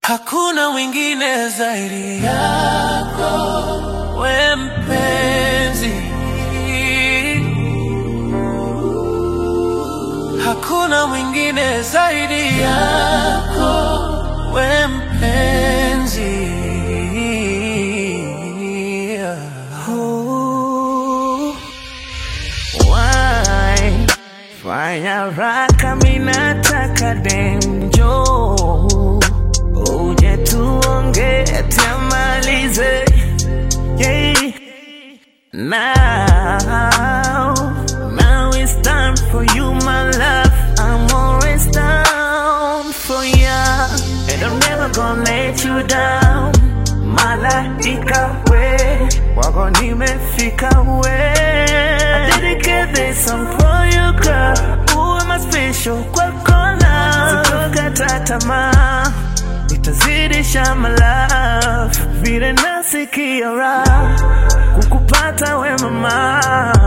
Hakuna mwingine zaidi yako, we mpenzi. Hakuna mwingine zaidi yako, we mpenzi. Oh, why? Fanya raka minataka denjo uje tuonge tamalize yeah. Now, now it's time for you my love I'm always down for ya And I'm never gonna let you down Malaika we wako nimefika we I dedicate this song for you girl Uwe my special kwa kona Sitokata tamaa Nitazidisha my love Vile nasikia raha Kukupata we mama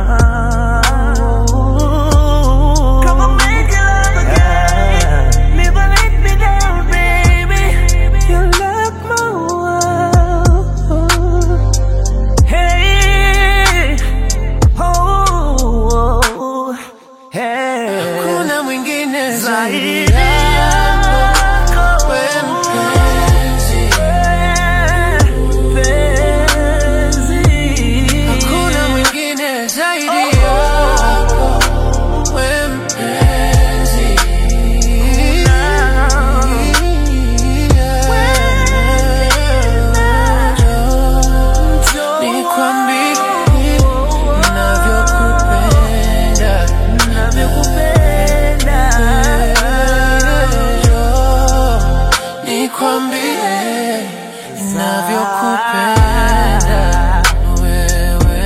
Come on, make it love again. Never let me down, baby. You lock my world. Hey, oh, oh, hey. Hakuna mwingine zaidi Zaidi yako, yako. we mpenzi. Penzi. Hakuna mwingine zaidi yako, we mpenzi. Nikwambie navyokupenda, Navyokupenda. nikwambie navyokupenda wewe.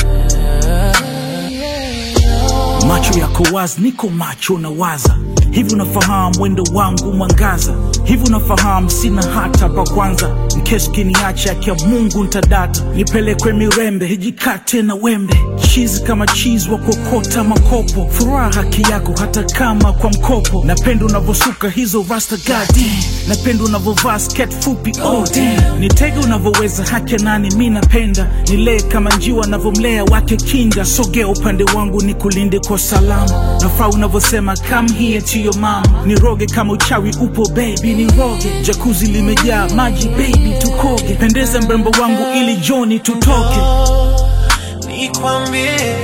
macho yako wazi, niko macho na waza hivi, unafahamu mwendo wangu mwangaza hivi, unafahamu sina hata pa kwanza, mkesi kiniacha akia Mungu ntadata, nipelekwe Mirembe hijikate na wembe, chizi kama chizi wa kokota makopo, furaha haki yako hata kama kwa mkopo, napenda unavosuka hizo rasta gadi, napenda unavovaa sket fupi oh damn, nitege unavoweza hake nani, mi napenda nilee kama njiwa navomlea wake kinda, sogea upande wangu ni kulinde kwa salama, nafaa unavosema come here to your mama, niroge kama uchawi upo baby, niroge jakuzi limejaa maji baby, tukoge pendeza mrembo wangu ili joni tutoke nikwambie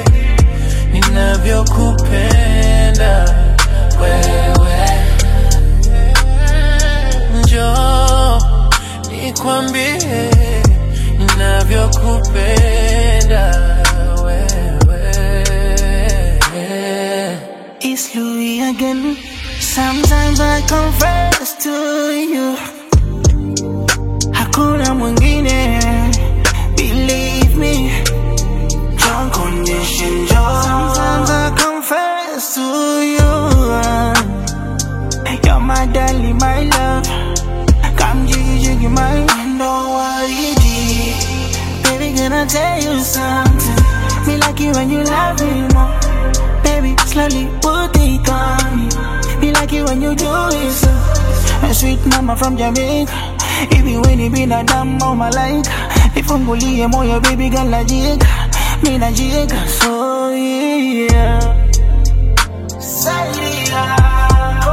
ninavyokupenda wewe, njoo nikwambie ninavyokupenda wewe. It's Louis again. Sometimes I confess to you. Hakuna mwingine. Believe me. Don't condition joy. Sometimes I confess to you. You're my darling, my love. Come jiggy jiggy my don't worry, G. Baby, can I tell you something? Me like you when you love me more. Baby, slowly put it on me. Me like it when you do it so. A sweet mama from Jamaica. Even when you been a damn mama like. Nifungulie moyo baby girl najieka. Mi najieka so yeah. Zaidi yako,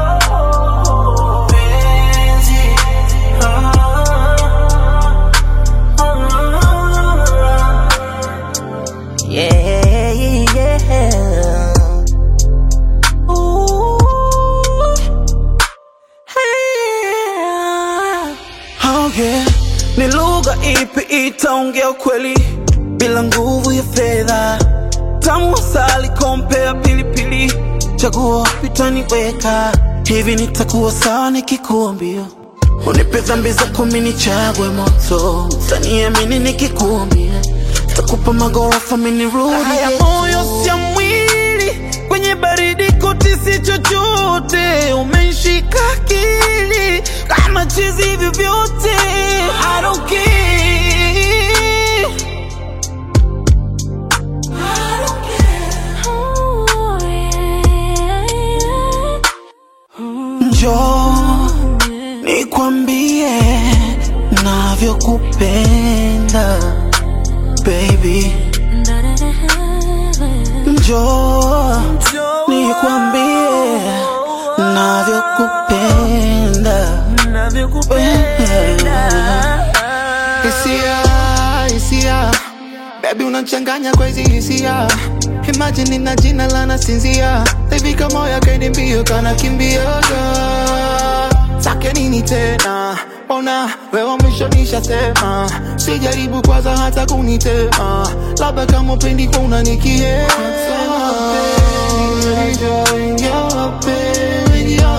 penzi. Oh, oh, oh. Yeah, yeah. Ooh, yeah. Oh yeah. Ni lugha ipi itaongea ukweli bila nguvu ya fedha? Tamu asali kompea pilipili, chaguo pitaniweka hivi, nitakuwa sawa nikikuambia unipe dhambi zako mimi nichagwe moto, utaniamini nikikuambia takupa magorofa mimi nirudi. Haya moyo sia mwili kwenye baridi koti si chochote, umenishika akili kama chizi hivi vyote I don't care. Njoo nikwambie navyokupenda baby njoo nikwambie navyokupenda hisia hisia bebi unachanganya kwa hizi hisia imagine nina jina la nasinzia tavika moya kaidi mbio kana kimbioga sake nini tena ona wewa mwisho nishasema sijaribu kwanza hata kunitema labda kama upendi kwa unanikiema